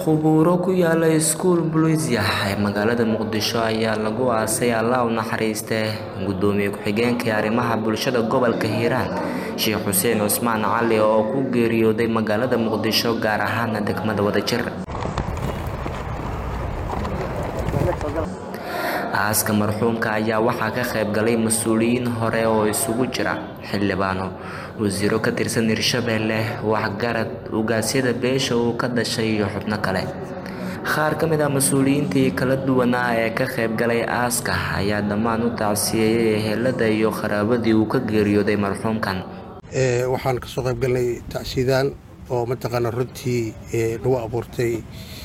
Khubuuro ku yaala iskuul Buliisya ee magaalada Muqdisho ayaa lagu aasay Allah u naxariistee Gudoomiye ku-xigeenka arrimaha bulshada gobolka Hiiraan Sheekh Xuseen Cusmaan Cali oo ku geeriyooday magaalada Muqdisho gaar ahaan degmada Wadajir. aaska marxuumka ayaa waxaa ka qayb galay mas-uuliyiin hore oo isugu jira xildhibaano wasiiro ka tirsan Hirshabelle waxgarad ugaasyada beesha uu ka dhashay iyo xubno kale qaar ka mid ah mas-uuliyiintii kala duwanaa ee ka qayb galay aaska ayaa dhammaan u tacsiyeeyay ehelada iyo qaraabadii uu ka geeriyooday marxuumkan waxaan kasoo qayb galnay tacsiidaan oo mataqaana runtii nagu abuurtay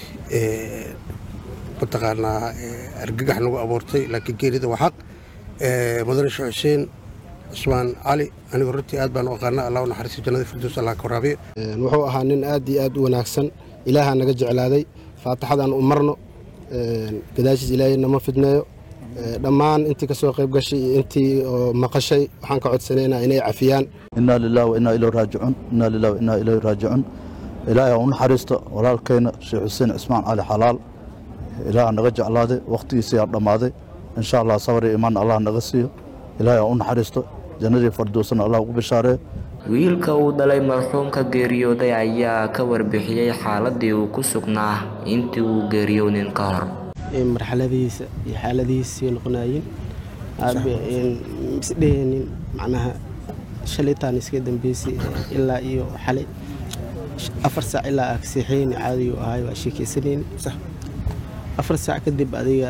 mataqaanaa argagax nagu abuurtay laakiin geerida waa xaq mudane sheekh xuseen cusmaan cali anigu runtii aad baan u aqaana allah u naxariisto jannada firdows allah ka waraabiyo wuxuu ahaa nin aad iyo aad u wanaagsan ilaahaa naga jeclaaday faataxadaan u marno gadaashiis ilaahay nama fidneeyo dhammaan intii kasoo qayb gashay iyo intii oo maqashay waxaan ka codsanaynaa inay cafiyaan inaa lilahi wa inaa ilayhi raajicuun inaa lilahi wa inaa ilayhi raajicuun ilaahay ha u naxariisto walaalkayna sheekh xuseen cismaan cali xalaal ilaah naga jeclaaday wakhtigiisii aa dhammaaday insha allah sabar iyo imaan allah naga siiyo ilaahay ha u naxariisto jannadii fardowsana allah ugu bishaareeyo wiilka uu dhalay marxuumka geeriyooday ayaa ka warbixiyey xaaladii uu ku sugnaa intii uu geeriyoonin ka hor marxaladihiisa iyo xaaladihiisii noqonaayeen isdheheenin macnaha shalitaan iska dambeysay ilaa iyo xalay afar saac ilaa agseexeyni caadigu ahay waa sheekeysanayni afar saac kadib adiga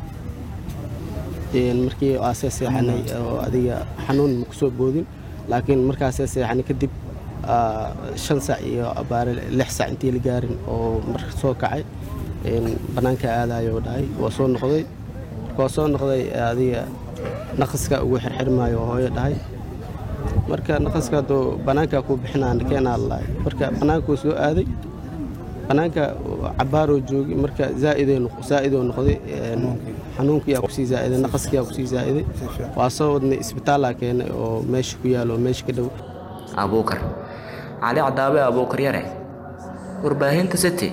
markii aasee seexanay oo adiga xanuun ma kusoo boodin laakiin markaasee seexanay kadib shan saac iyo abaare lix saac intii la gaarin oo marka soo kacay bannaanka aadayo dhahay waa soo noqday waa soo noqday adiga naqaska ugu xirxirmaayo oo hooyo dhahay marka naqaska hadduu bannaanka ku bixinaan keenaa lalahay marka bannaankuu soo aaday bannaanka cabaaroo joogi marka zaa'idoo noqday xanuunkiyaa kusii zaa'iday naqaskiyaa kusii zaa'iday waa soo wadnay isbitaallaa keenay oo meesha ku yaalo oo meesha ka dhow abuukar cali cadaabe abuukar yare warbaahinta city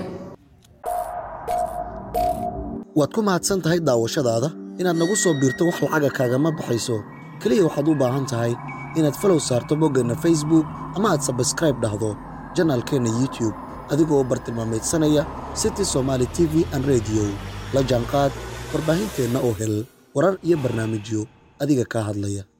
waad ku mahadsan tahay daawashadaada inaad nagu soo biirto wax lacaga kaagama baxayso keliya waxaad u baahan tahay inaad falow saarto boggeenna facebook ama aad sabskraib dhahdo janaalkeenna youtube adigoo u bartilmaamaydsanaya city somaali t v an rediyo la jaanqaad warbaahinteenna oo hel warar iyo barnaamijyo adiga kaa hadlaya